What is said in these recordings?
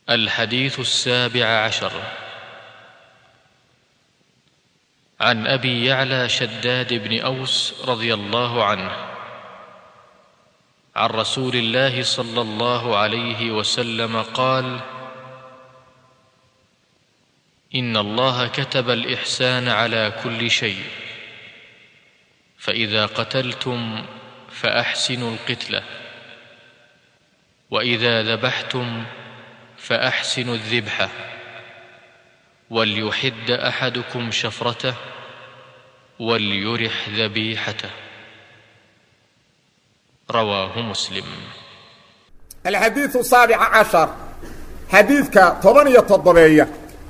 الحديث السابع عشر عن ابي يعلى شداد بن اوس رضي الله عنه عن رسول الله صلى الله عليه وسلم قال ان الله كتب الاحسان على كل شيء فاذا قتلتم فاحسنوا القتله واذا ذبحتم فاحسنوا الذبحه وليحد احدكم شفرته وليرح ذبيحته رواه مسلم الحديث السابع عشر حديثك طبنية الضبية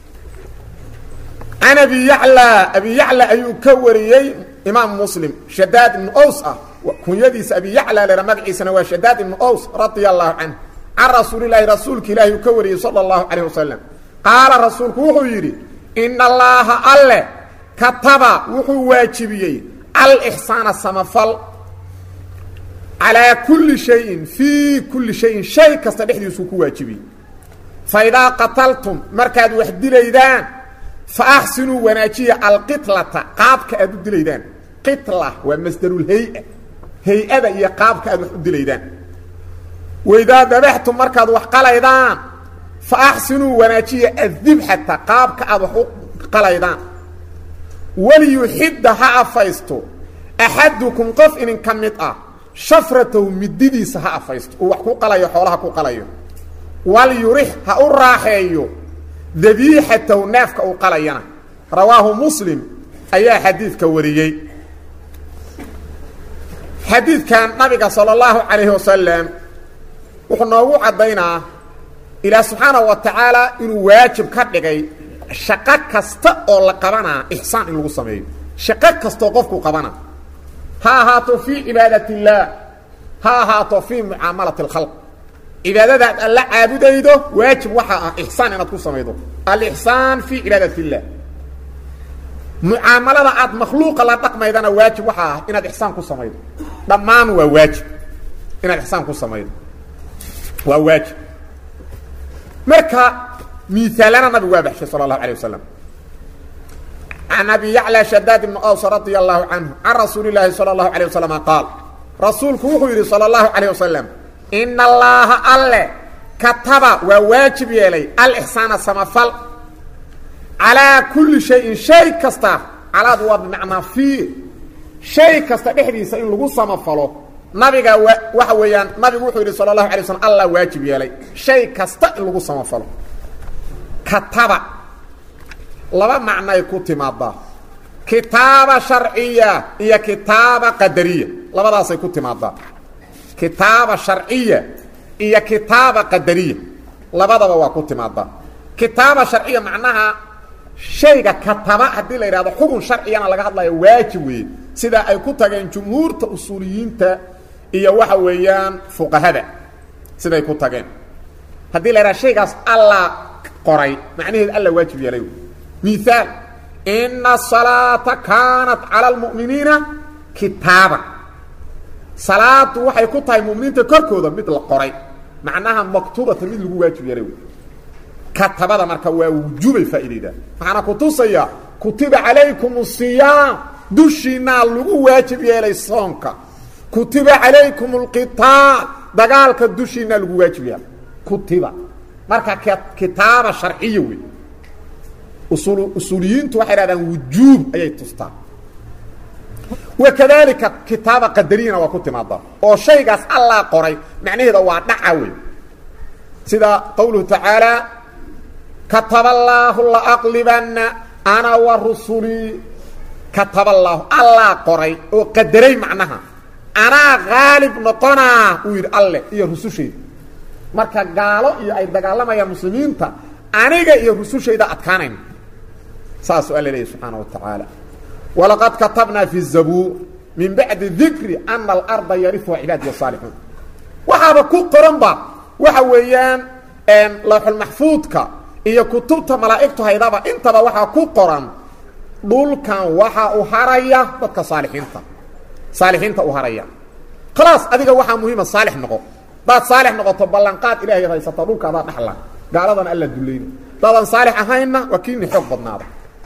عن أبي يعلى أبي يعلى أيو كوريي إمام مسلم شداد بن أوس كن يديس أبي يعلى لرمك عيسى وشداد بن أوس رضي الله عنه عن رسول الله رسولك الله يكوري صلى الله عليه وسلم قال رسولك وحو يري إن الله الله كتب وحو واجبيي الإحسان السمفل على كل شيء في كل شيء شيء كستدحديسو ku waajibi فإذا قتلتم markaad wax dilaydaan فأحسنوا wanaajiya القتلة qaabka aad u dilaydaan qitla waa masdarul hay'a hay'ada iyo qaabka aad wax u dilaydaan وإذا ذبحتم markaad wax qalaydaan فأحسنوا wanaajiya الذبحة qaabka aad wax u qalaydaan وليحد ha afaysto أحدكم qof inin ka mid ah shafratahu mididiisa ha afaysto uu wax ku qalayo xoolaha ku qalayo wal yurix ha u raaxeeyo dabiixatahu neefka uu qalayana rawaahu muslim ayaa xadiidka wariyey xadiidkan nabiga sala allahu calayhi wasalam wuxuu noogu caddaynaa ilaah subxaanahu wa tacaala inuu waajib ka dhigay shaqo kasta oo la qabanaa ixsaan in lagu sameeyo shaqo kastoo qofku qabana ha ahaato fii cibaadat illaah ha ahaato fii mucaamalati alkhalq cibaadadaad alla caabudaydo waajib waxaa ah ixsaan inaad ku samaydo alixsaan fii cibaadat illah mucaamalada aad makhluuqa la dhaqmaydana waajib waxaa ah inaad ixsaan ku samaydo dhammaan waa waajib inaad ixsaan ku samaydo waa waajib marka miaalana nabigu waa baxshay sala allahu alay wasalam عن أبي يعلى شداد بن أوس رضي الله عنه عن رسول الله صلى الله عليه وسلم قال رسولك وحيري صلى الله عليه وسلم إن الله ألا كتب وواجب يلي الإحسان السمفل على كل شيء شيء كستا على دوا بمعنى فيه شيء كستا بحديث إن لغو سمفلو نبي وحويان نبي وحيري صلى الله عليه وسلم الله واجب يلي شيء كستا إن لغو سمفلو كتب laba macnoay ku timaadaa kitaaba sharciya iyo kitaaba qadariya labadaasay ku timaadaa kitaaba sharciya iyo kitaaba qadariya labadaba waa ku timaadaa kitaaba sharciya macnaha shayga kataba haddii la yidhahdo xukun sharciyana laga hadlayo waajib weeye sida ay ku tageen jumhuurta usuuliyiinta iyo waxa weeyaan fuqahada siday ku tageen haddii la yidhahdo shaygaas alla qoray macnaheed alla waajib yeelay مثال إن الصلاة كانت على المؤمنين كتابا صلاة waxay ku tahay muuminiinta korkooda mid la qoray macnaha maktubata mid lagu waajib yaray katabada marka waa wujubay faa'iidada waxaana ku tusaya kutiba calaykum الصiyaam dushiina lagu waajib yeelay soonka kutiba calaykum الqitaal dagaalka dushiina lagu waajib yeelay kutiba marka kitaaba sharciya wey usuuliyiintu waxay dhahdaan wujuub ayay tustaa wakadalika kitaaba qadariyana waa ku timaadaa oo shaygaas allaa qoray macnaheeda waa dhaca wey sida qowluhu tacaala kataba allaahu laaqlibanna ana wa rusulii kataba allaahu allaa qoray oo qadaray macnaha anaa haalib noqonaa uu yidhi alleh iyo rusushayda marka gaalo iyo ay dagaalamayaan muslimiinta aniga iyo rusushayda adkaanayn saasuu alla leeyahy subxaana wa tacaala walaqad katabnaa fi zabuur min bacdi dikri ana alarda yarifuha cibaadiya saalixuun waxaaba ku qoranba waxa weeyaan lawxulmaxfuudka iyo kutubta malaa'igtu haydaba intaba waxaa ku qoran dhulkan waxa u haraya dadka saalixiinta saalixiinta u haraya khalaas adiga waxaa muhiima saalix noqo hadaad saalix noqoto ballanqaad ilahay ad haysato dhulka adaa dhaxla gaaladana alla dulayna dadaan saalix ahaynna waa kiini xoog badnaada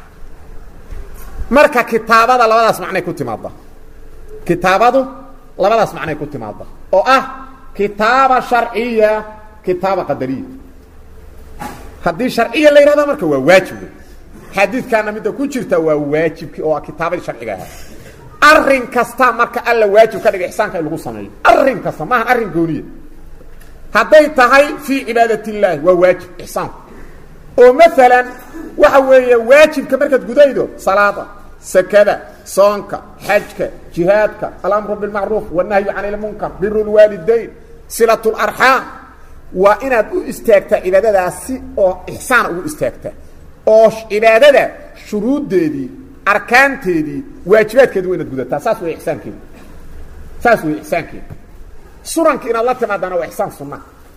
marka kitaabada labadaas macnay ku timaadda kitaabadu labadaas macnay ku timaadda oo ah kitaaba sharciya kitaaba qadariya haddii sharciya la yidhahda marka waa waajib wey xadiidkaana midda ku jirta waa waajibkii oo kitaabadii sharciga ahaa arrin kasta marka alla waajib ka dhiga ixsaanka in lagu sameeyo arrin kasta maahan arrin gooniya hadday tahay fii cibaadat illaahi waa waajib ixsaanku oo maalan waxa weeye waajibka markaad gudaydo salaada sakada soonka xajka jihaadka alamru bilmacruuf wannahyu can ilmunkar biru lwaalidayn silat larxaam waa inaad u istaagtaa cibaadadaas si oo ixsaan ugu istaagtaa oo cibaadada shuruuddeedii arkaanteedii waajibaadkeedi wa inaad gudataa saas wey isaankeeda saas wey ixsaankeeda sunanka inaad la timaadaana waa ixsaan sunna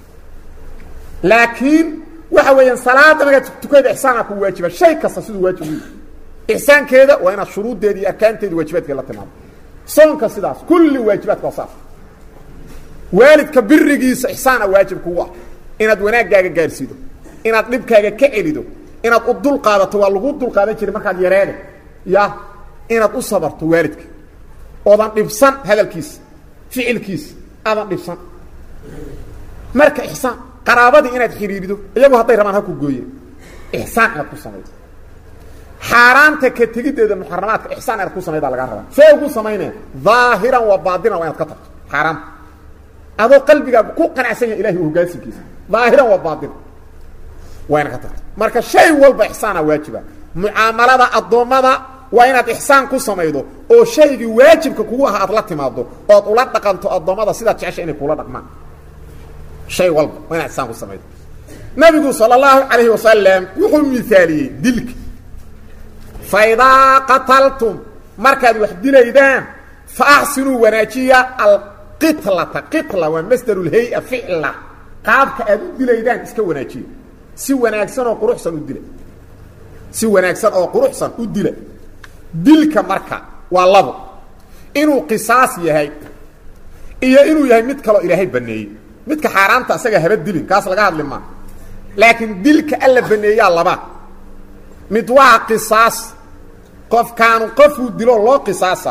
laakiin waxa weeyaan salaada markaad tukada ixsaana ku waajiba shay kasta siduu waajib u ixsaankeeda waa inaad shuruuddeedi iyo arkaanteedi waajibaadkeeda la timaado soonka sidaas kulli waajibaadka waa saas waalidka birigiisa ixsaana waajib kugu ah inaad wanaaggaaga gaarsiido inaad dhibkaaga ka celido inaad u dul qaadato waa lagu dul qaadan jiray markaad yareeda ya inaad u sabarto waalidka oodan dhibsan hadalkiisa ficilkiisa aadan dhibsan marka ixsaan qaraabadii inaad xidhiirido iyagu hadday rabaan ha ku gooyeen ixsaan inaad ku samaydo xaaraanta ka tegiddeeda muxaramaadka ixsaan inaad ku samaydaa lagaa rabaa see ugu samaynaya daahiran wa baatinan waa inaad ka tagto xaaraanta adoo qalbigaaga ku qanacsan yahay ilahi hoggaansinkiisa daahiran wa baatina waa inaad ka tagto marka shay walba ixsaana waajiba mucaamalada addoommada waa inaad ixsaan ku samaydo oo shaygii waajibka kugu aha aad la timaado ood ula dhaqanto addoommada sidaad jecesha inay kula dhaqmaan shay walba waa inaad ixsaan ku samaydo nabigu sala allahu calayhi wasalam wuxuu miaaliyey dilka fa idaa qataltum markaad wax dilaydaan fa axsinuu wanaajiya alqitlata qitla waa masdarulhay-a ficla qaabka aad u dilaydaan iska wanaajiya si wanaagsan oo quruxsan u dila si wanaagsan oo quruxsan u dila dilka marka waa labo inuu qisaas yahay iyo inuu yahay mid kaloo ilaahay baneeyey midka xaaraanta asaga haba dilin kaas laga hadli maa laakiin dilka alla baneeyaa laba mid waa qisaas qofkaanu qofuu dilo loo qisaasa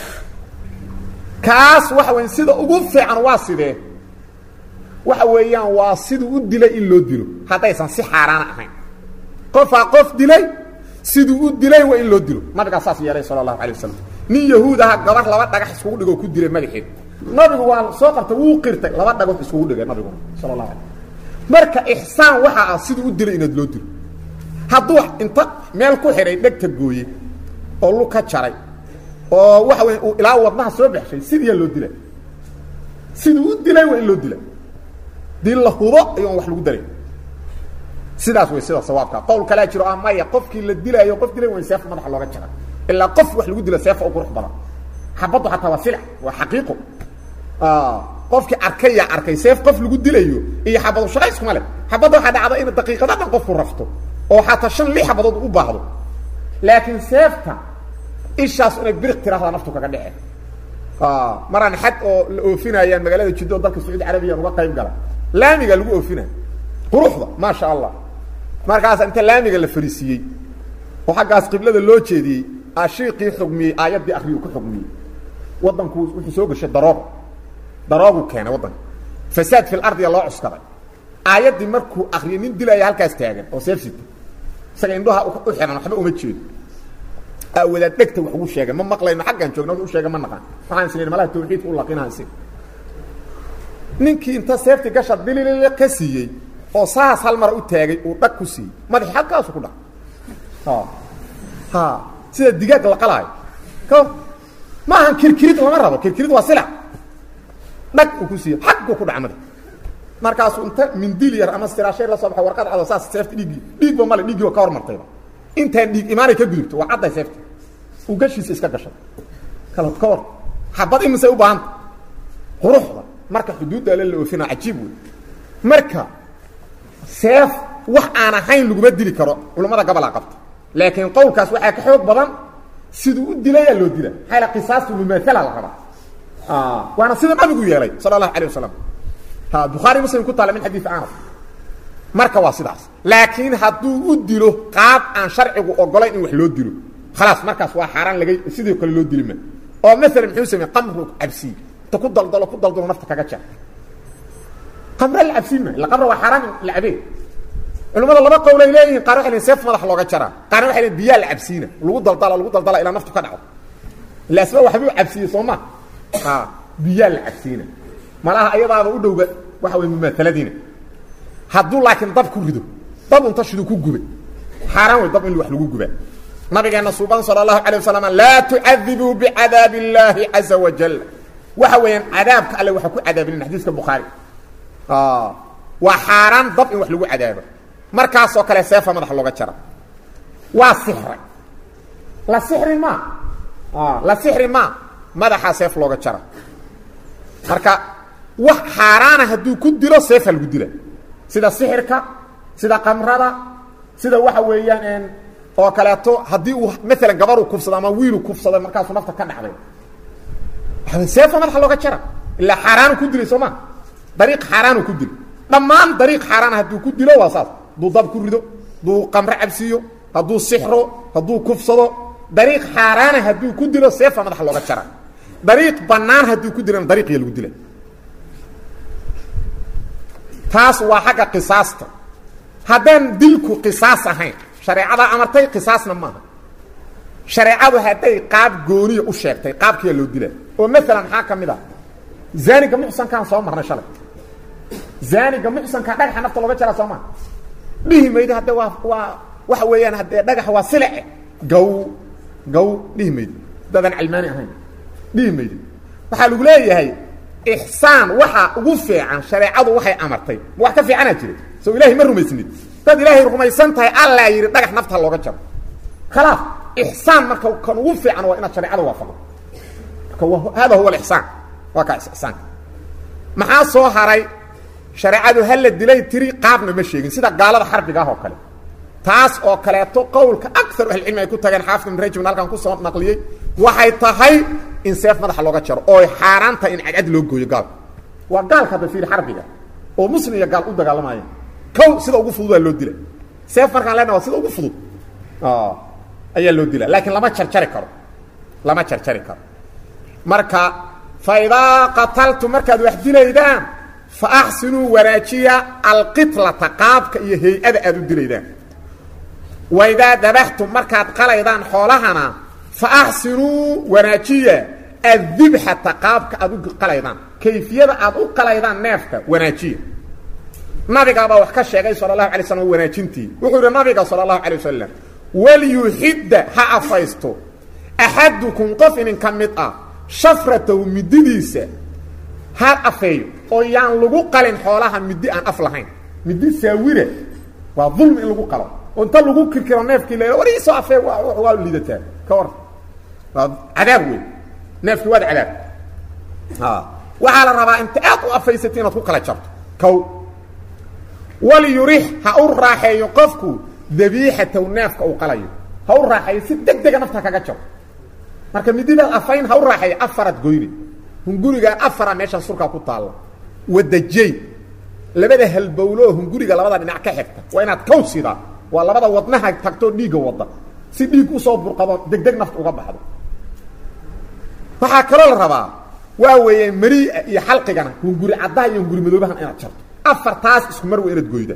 kaas waxa weya sida ugu fiican waa sidee waxa weeyaan waa siduu u dilay in loo dilo haddaysan si xaaraana ahayn qofaa qof dilay siduu u dilay waa in loo dilo nabigaa saas yeelay sala allahu alay wasalam nin yahuud aha gabar laba dhagax iskugu dhigoo ku dilay madaxeed nabigu waa soo qabtay wuu qirtay laba dhagood iskugu dhigay nabiguna sala allahu alay marka ixsaan waxaa ah siduu u dilay inaad loo dilo hadduu inta meel ku xidhay dhegta gooye oo lu ka jaray oo waxa weya uu ilaa wadnaha soo baxshay sidiyaa loo dilay siduu u dilay waa in loo dila dii la hubo ayuon wax lagu daray sidaas way sida sawaabka qowl kalaa jiro ah maya qofkii la dilaayo qof dilay waa in seef madaxa looga jara ilaa qof wax lagu dila seefa u qurux badan xabaddu xataa waa silac waa xaqiiqo qofkii arkay yaa arkay seef qof lagu dilayo iyo xabadu shaqa iskuma leh xabadda waxaa dhacda in daqiiqada dhan qofku rafto oo xataa shan lix xabadood u baahdo laakiin seefta ishaas inay biriq tirahdaa naftu kaga dhece maraan xad oo la oofinayaan magaalada jiddo dalka sacuudi carabiya uga qayb gala laamiga lagu oofinay quruxda maasha allah markaasa inta laamiga la fariisiiyey oo xaggaas qiblada loo jeediyey ashiiqii xugmiyey aayaddii akriyu ku xugmiyey waddanku wuxuu soo gashay daroog daroogu keenay waddanka fasaad fi lardiya loo cuskaday aayaddii markuu akriyay nin dilaya halkaas taagan oo seef sita isaga indhaha u xihan waxba uma jeedo wadaad dhegta wax ugu sheegay ma maqlayno xaggaan joogna u sheega ma naqaan waxaan isleyn malaha tawxiidka u laqinaansi ninkii inta seefti gasha dililile ka siiyey oo saas hal mara u taagay uu dhag ku siiyey madaxi halkaasu ku dhac ha sida digaag la qalaayo ka ma ahan kirkirid lama rabo kirkirid waa silac dhag uu ku siiyey xaggu ku dhaca madax markaasuu inta mindil yar ama siraashay la soo baxay warqad cado saas seefti dhiiggii dhiigba male dhiiggii waa ka hormartayba intaan dhiig imaanay ka gudubto waa cadday seefta uu gashiisa iska gashay kala ka war xabad imisay u baahanta quruxda marka xuduudda ale la oofina cajiib wey marka seef wax aan ahayn laguma dili karo culammada gabalaa qabta laakiin qowlkaas waxaa ka xoog badan siduu u dilayaa loo dila maxaa la qisaastu mumaala la rabaa waana sida nabigu yeelay sala allahu alay wasalam ha bukhaari muslim ku taala min xadiid anas marka waa sidaas laakiin hadduu u dilo qaab aan sharcigu ogolayn in wax loo dilo khalaas markaas waa xaaraan laga sidii kale loo dili ma oo maalan muxuu samey qamru cabsiy inta ku daldalo ku daldalo nafta kaga jar qamra la cabsiin ma ila qamra waa xaaraan la cabee culimmada laba qowlay leeyihiin qaar waxay leeyihin seef madax looga jaraa qaarna waxay leeyihin biyaa la cabsiina lagu daldala lagu daldala ilaa naftu ka dhaco ila asba waxbuu cabsiiyey soo ma ha biyaa la cabsiina malaha ayadaaba u dhowba waxa way mumaataladiina hadduu laakiin dab ku rido dab unta shidu ku gubay xaaraan way dab in wax lagu gubaa nabigeena suuban sala allahu calay wasalam laa tucadibuu bicadaabi illaahi caza wajal waxa weeyaan cadaabka alle waxa ku cadaabinin xadiiska bukhaari waa xaaraan dab in wax lagu cadaabo markaasoo kale seefa madaxa looga jara waa sixray la sixri ma la sixri ma madaxaa seef looga jara marka wax xaaraana hadduu ku dilo seefa lagu dila sida sixirka sida qamrada sida waxa weeyaan oo kaleeto haddii uu maalan gabaruu kufsado ama wiilu kufsaday markaasuu nafta ka dhacday seefa madaxa looga jara ilaa xaaraanu ku dilay soo ma dariiq xaaraanu ku dilo dhammaan dariiq xaaraana hadduu ku dilo waa saas hadduu dab ku rido hadduu qamro cabsiiyo hadduu sixro hadduu kufsado dariiq xaaraana hadduu ku dilo seefa madaxa looga jara dariiq bannaan hadduu ku dilana dariiqiya lagu dila taas waa xagga qisaasta haddaan dilku qisaas ahayn shareecadaa amartay qisaasna maaha shareecadu hadday qaab gooniya u sheegtay qaabkiyaa loo dila oo maalan maxaa ka mid ah zaaniga muxsankaan soo marnay shalay zaaniga muxsankaa dhagaxa nafta looga jaraa soo maa dhihi maydo hadde waa waa waxa weeyaan haddee dhagax waa silece gaw gaw dhihi maydo dadaan calmaani ahayn dhihi maydo waxaa lagu leeyahay ixsaan waxa ugu fiican shareecadu waxay amartay ma wax ka fiicanaa jira soo ilahay ma rumaysnid dad ilaahay rumaysan tahay allaa yidhi dhagax nafta looga jaro khalaas ixsaan marka kan ugu fiican waa inaad shareecada waafaqdo marka hada huwa alixsaan waa kaa ixsaanka maxaa soo haray shareecadu ha la dilay tiri qaabna ma sheegin sida gaalada xarbiga ah oo kale taas oo kaleeto qowlka akaru ahlicilmi ay ku tageen xaafid ibn rajabn halkan kusoo naqliyey waxay tahay in seef madaxa looga jaro ooy xaaraan tahay in cadcad loo gooyo gaalka waa gaalka hadda fiiri xarbiga oo muslim iyo gaal u dagaalamaaya kow sida ugu fudud waa loo dila seef markaan leenaha waa sida ugu fudud ayaa loo dila laakiin lama jarjari karo lama jarjari karo marka fa idaa qataltu markaad wax dilaydaan fa axsinuu wanaajiya alqitlata qaabka iyo hay-ada aad u dilaydaan wa idaa dabaxtum markaad qalaydaan xoolahana fa axsinuu wanaajiya addibxata qaabka aad u qalaydaan kayfiyada aad u qalaydaan neefka wanaajiya nabigaabaa wax ka sheegay sala allahu alay slam wanaajintii wuxuu yidhi nabiga sala allahu alay wasalam walyuxidda ha afaysto axadukum qof inin ka mid ah shafratahu mididiisa ha afeeyo oo yaan lagu qalin xoolaha midi aan af lahayn midi saawira waa dulmi in lagu qalo oo inta lagu kirkiro neefkii la war iisoo afee waa liidataa ka war waa cadaab wey neefkii waad cadaab waxaa la rabaa inta aad u afaysatay inaad ku kala jarto kow walyurix ha u raaxeeyo qofku dabiixataw neefka uu qalayo ha u raaxeeyo si deg dega nafta kaga jaro marka mididaad afayn ha u raaxeeyo afaraad goyne hungurigaan afara meeshaan surkaa ku taalla wadajey labada halbowloo hunguriga labada dhinac ka xigta waa inaad kow sidaa waa labada wadnaha tagtoo dhiigga wadda si dhiig usoo burqado degdeg nafta uga baxdo waxaa kaloo la rabaa waa weeye maria iyo xalqigana hunguri caddaha iyo hunguri madoobahan inaad jarto afartaas isku mar waa inaad goyda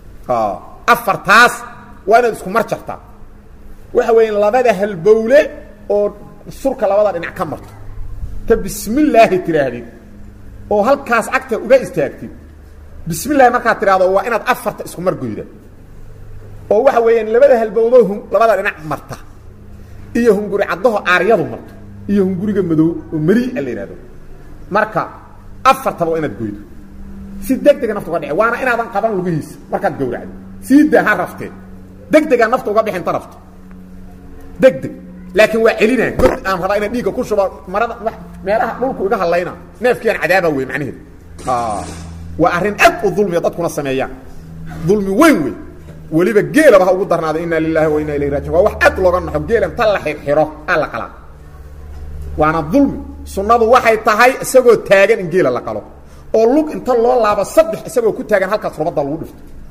afartaas waa inaad isku mar jartaa waxa weya labada halbowle oo surka labada dhinac ka marto ka bismillaahi tidhaahdid oo halkaas cagta uga istaagtid bismillahi markaad tidhahdo waa inaad afarta isku mar goyda oo waxa weeyaan labada halbowloo hu labada dhinac marta iyo hunguri caddaho aaryadu marto iyo hunguriga madow oo maria la yidhahdo marka afartaba waa inaad goydo si deg dega nafta uga dhici waana inaadan qaban lugihiisa markaad gawracdo sii daa ha raftee deg degaa nafta uga bixinta rafto deg deg laakiin waa celinaa god aan rabaa inaan dhiigga ku shubo marada meelaha dhulku iga hadlayna neefkiiaan cadaaba wey macnaheedu waa arrin aad u dulmiya dadkuna sameeyaan dulmi weyn wey weliba geelaba ha ugu darnaaday inaa lilahi wa inaa ilayhi rajiun waa wax aad looga naxo geelan ta la xirxiro aa la qalaa waana dulmi sunnadu waxay tahay isagoo taagan in geela la qalo oo lug inta loo laabo saddex isagoo ku taagan halkaas rubadda lagu dhifto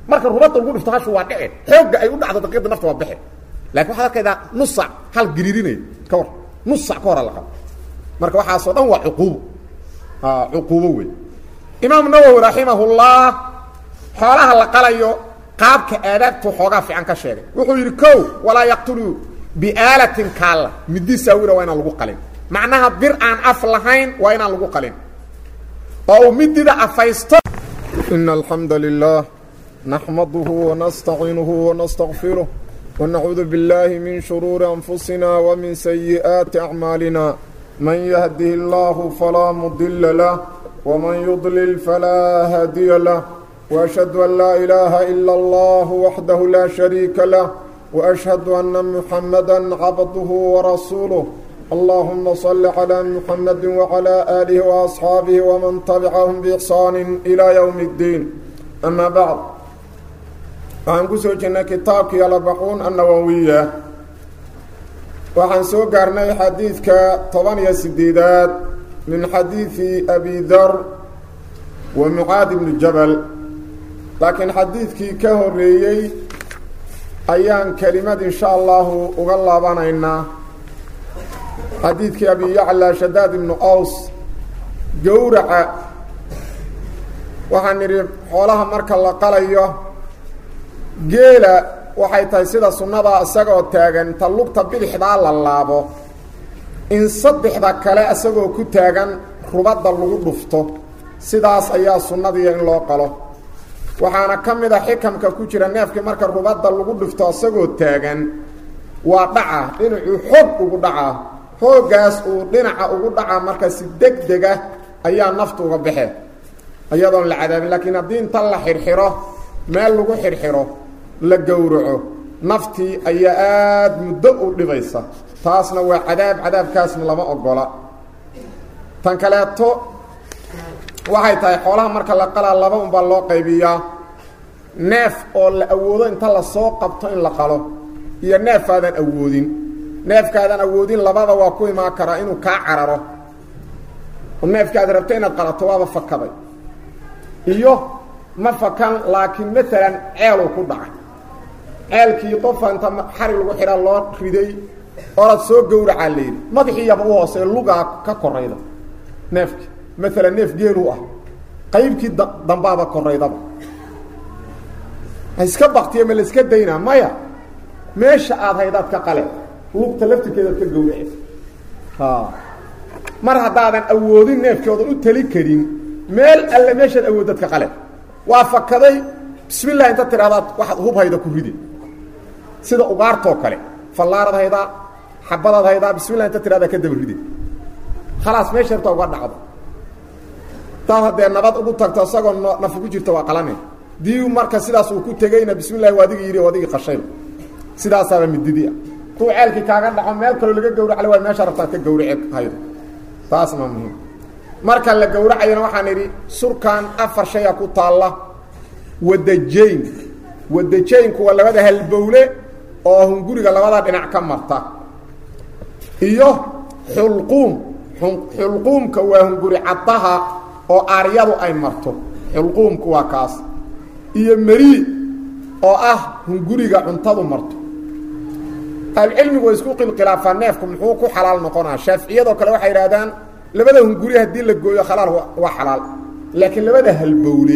marka rubadda lagu dhifto hashu waa dhici xoogga ay u dhacdo daqiiqda nafta waa bixi lakin waxaad arkaydaa nus sac hal giriirinay ka war nus sac ka hora la qabo marka waxaasoo dhan waa cuquubo cuquubo wey imaam nawowi raximahullah xoolaha la qalayo qaabka aadaabtu xoogaa fiican ka sheegay wuxuu yidhi ko walaa yaqtulu biaalatin kaalla midi saawira waa inaan lagu qalin macnaha bir aan af lahayn waa inaan lagu qalin oo uu midida afaysto إن الحمد لله نحمده ونستعينه ونستغفره ونعوذ بالله من شرور أنفسنا ومن سيئات أعمالنا من يهده الله فلا مضل له ومن يضلل فلا هادي له وأشهد أن لا إله إلا الله وحده لا شريك له وأشهد أن محمدا عبده ورسوله اللهم صل على محمد وعلى آله وأصحابه ومن تبعهم بإحسان إلى يوم الدين أما بعد waxaan ku soo jirnay kitaabkii alabaquun annawowiya waxaan soo gaarnay xadiidka toban iyo sideedaad min xadiidi abi dar wa mucaad ibni jabal laakiin xadiidkii ka horeeyey ayaan kelimad insha allahu uga laabanaynaa xadiidkii abi yacla shadaad ibnu aws gowraca waxaan nidhi xoolaha marka la qalayo geela waxay tahay sida sunnada isagoo taagan inta lugta bidixdaa la laabo in saddexda kale isagoo ku taagan rubadda lagu dhufto sidaas ayaa sunnadiiya in loo qalo waxaana ka mid a xikamka ku jira neefkii marka rubadda lagu dhufto isagoo taagan waa dhaca dhinacuu xoog ugu dhacaa xooggaas uu dhinaca ugu dhacaa marka si deg dega ayaa naftu uga baxe iyadoon la cadaabin laakiin haddii inta la xirxiro meel lagu xirxiro la gowraco naftii ayaa aada muddo u dhibaysa taasna waa cadaab cadaabkaasna lama ogola tan kaleeto waxay tahay xoolaha marka la qalaa laba unbaa loo qaybiyaa neef oo la awoodo inta lasoo qabto in la qalo iyo neefaadan awoodin neefkaadan awoodin labada waa ku imaan karaa inuu kaa cararo oo neefkaad rabto inaad qalato waaba fakaday iyo ma fakan laakiin maalan ceeluu ku dhacay ceelkii qofa inta xarig lagu xidha loo riday orad soo gowracaa la yidhi madaxiiyaba u hoosee lugaa ka korayda neefki maalan neef geeluu ah qaybkii dambaaba koraydaba ha iska baktiya ma la iska daynaa maya meesha aad haydaad ka qale lugta laftirkeedaad ka gowrace mar haddaadan awoodin neefkii oodan u tali karin meel alle meeshaad awoodad ka qale waa fakaday bismi llah inta tidhahdaad waxaad hub hayda ku ride sida ugaartoo kale fallaarad haydaa xabadaad haydaa bismillah inta tidhahdaa ka daba ride khalaas meesha harta uga dhacdo taad haddee nabad ugu tagto isagoo nafu ku jirta waa qalane dii marka sidaas uu ku tegeyna bismi llahi waa adigii yidhi o adigii qashayba sidaasaaba mididia duu ceelkii kaaga dhaco meel kaloo laga gawracale waa meesha rabtaad ka gawrace haydo taasna muhiim marka la gowracayana waxaan idhi surkan afar shaya ku taalla wadajayn wadajaynku waa labada halbowle oo hunguriga labada dhinac ka marta iyo xulquum xulquumka waa hunguri caddaha oo aaryadu ay marto xulquumku waa kaas iyo merii oo ah hunguriga cuntadu marto ahlucilmigu way isku qilqilaafaa neefku muxuu ku xalaal noqonaa shaaficiyadoo kale waxay idhahdaan labada hunguri haddii la gooyo khalaal waa xalaal laakiin labada halbowle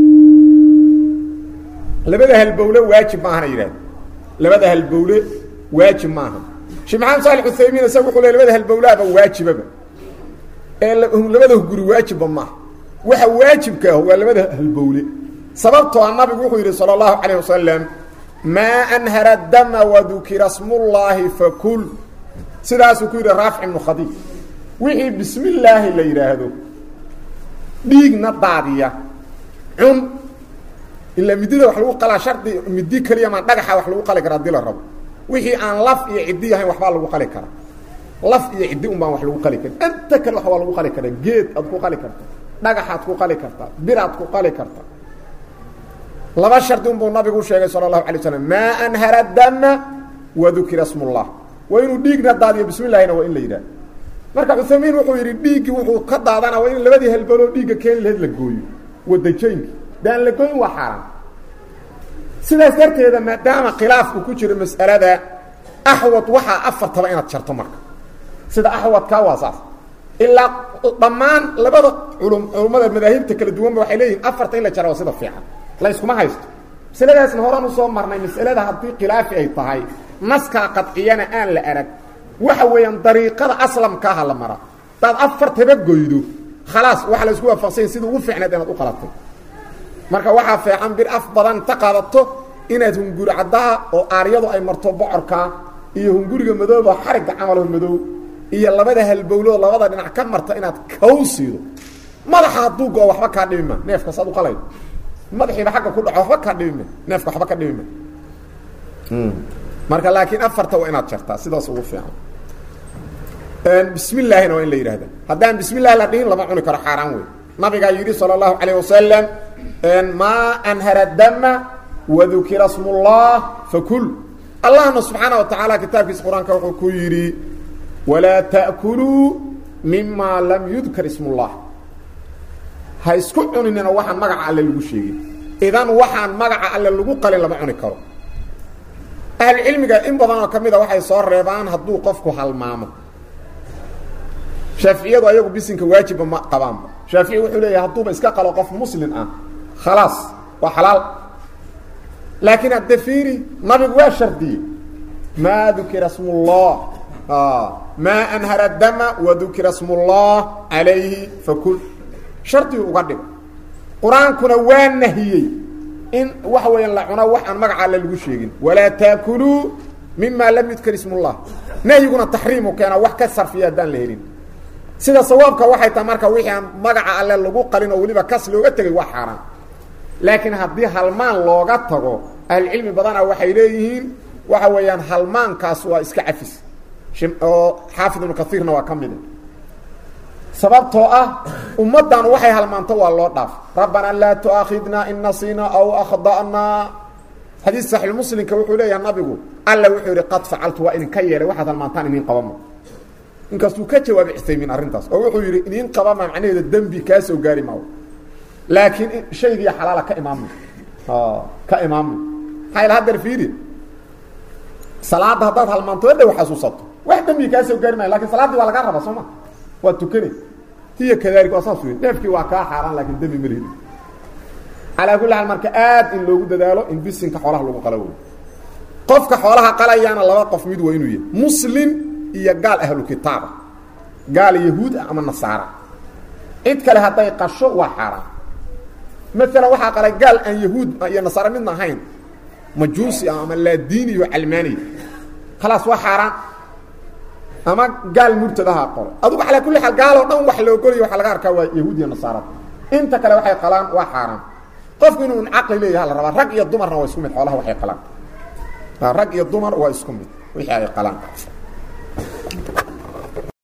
labada halbowle waajib maahana yidhahda labada halbowle waajib maaha sheekh maxamed saali uthaymiin isaga wuxuu le labada halbowlaaba waajibaba ee labada hunguri waajibba maaha waxa waajibka ah waa labada halbowle sababtoo a nabigu wuxuu yidhi salى اllahu calayh wasalam maa anhara dama wadukira smullaahi fakul sidaasuu ku yidhi raafic ibnu khadiij wixii bismi illaahi la yidhaahdo dhiigna daadiya cun ilaa midida wax lagu qalaa shardi midi keliya maa dhagaxa wax lagu qali kara hadii la rabo wixii aan laf iyo ciddi ahayn waxbaa lagu qali karaa laf iyo ciddi un baan wax lagu qali karin inta kale wax waa lagu qali karaa geed aad ku qali karta dhagaxaad ku qali kartaa biraad ku qali karta laba shardi unbuu nabigu sheegay sala allahu alay slam maa anhara dama wadukira smullah waa inuu dhiigna daadiyo bismi llahina waa in la yidhahdo marka cuthaymiin wuxuu yidhi dhiiggii wuxuu ka daadana waa in labadii halbaloo dhiigga keeni lahayd la gooyo wadajaynki daan la gooyin waa xaaraan sidaas darteeda maadaama khilaafku ku jiro mas'alada axwad waxaa afartaba inaad jarto marka sida axwadkaa waa saas ilaa dhammaan labada culum culummada madaahibta kala duwanba waxay leeyihin afarta in la jara waa sida fiican la yskuma haysto masaladaasna horan usoo marnay masalada haddii khilaafi ay tahay naskaa qadciyana aan la arag waxa weeyaan dariiqada aslamkaaha la mara hadaad afartaba goydo khalaas waxa la isku waafaqsanya sida ugu fiicneed inaad u qalatay marka waxaa fiican bir af badan ta qaadato inaad hunguri caddaha oo aaryadu ay marto bocorkaa iyo hunguriga madooba xarigga camalaho madow iyo labada halbowloo labada dhinac ka marta inaad kaw siido madaxa hadduu go-o waxba kaa dhimima neefka saad u qalaydo madaxiiba agga ku dhaco waxba kaa dhimima neefka waxba ka dhimima marka laakiin afarta waa inaad jartaa sidaas ugu fiican bismi llaahina waa in la yidhahda haddaan bismi llahi la dhihin lama cuni karo xaaraan wey nabigaa yidhi salى اllahu alayه wasalam maa anhara dama wadukira sm اllah fakul allahna subxaana wa tacaala kitaabkiisa qur-aanka wuxuu ku yidhi walaa ta'kuluu mima lam yudkar ism اllah ha isku cuninina waxaan magaca alle lagu sheegin idan waxaan magaca alle lagu qalin lama cuni karo ahlucilmiga in badan oo ka mida waxay soo reebaan hadduu qofku halmaamo shaaficiyadu ayagu bisinka waajibba ma qabaanba shaafici wuxuu leeyahay hadduuba iska qalo qof muslim ah khalaas waa xalaal laakiin hadde fiiri nabigu waa shardiyey maa dukira sm اllah maa anhara dama wadukira sm اllah calayhi fakul shardigu uga dhigo qur-aankuna waa nahiyey in waxa weeyaan la cuno wax aan magaca alle lagu sheegin walaa taakuluu mima lam yudkar ism اllah nahyiguna taxriimu keena wax ka sarfiya haddaan la helin sida sawaabka waxay tahay marka wixii aan magaca alle lagu qalin oo weliba kas looga tegay waa xaaraan laakiin haddii halmaan looga tago ahlucilmi badana waxay leeyihiin waxa weeyaan halmaankaas waa iska cafis oo xaafid ibnu kaiirna waa ka mida sababtoo ah ummaddan waxay halmaanto waa loo dhaaf rabbanaa laa tu'aakhidna in nasiina aw akhda'naa xadiis saxiixmuslimka wuxuu leeyahay nabigu alla wuxuu yidhi qad facaltu waa idinka yeelay waxaad halmaantaan idiin qabama inkastuu ka jawaabay cusaymiin arrintaas oo wuxuu yidhi idiin qabama macnaheeda dembi kaa soo gaari maayo laakiin shaygiiya xalaala ka imaamay ka imaamay maxaa ila hadeer fiiri salaadda haddaad halmaanto dhow xasuusato wax dembi kaa soo gaari maayo lakin salaaddii waa lagaa rabaa soo ma waa tukanay hiya kadalik waa saas wey neefkii waa kaa xaaraan laakiin dembi ma lihid calaa kulli xaal marka aad in loogu dadaalo in bisinka xoolaha lagu qalo wey qofka xoolaha qalayaana laba qof mid waa inuu yahay muslim iyo gaal ahlu kitaaba gaal yahuud ah ama nasaara cid kale hadday qasho waa xaaraan maalan waxaa qalay gaal aan yahuud iyo nasaare midna ahayn majuusi ah ama laadiini iyo calmaaniya khalaas waa xaaraan ama gaal murtad ahaa qolo adugu calaa kulli xaal gaaloo dhan wax la ogolaya waxaa laga arkaa waa yahuud iyo nasaarada inta kale waxay qalaan waa xaaraan qofku inuu un caqli leeyaha la rabaa rag iyo dumarna waa isku mid xoolaha waxay qalaan rag iyo dumar waa isku mid wixii ay qalaan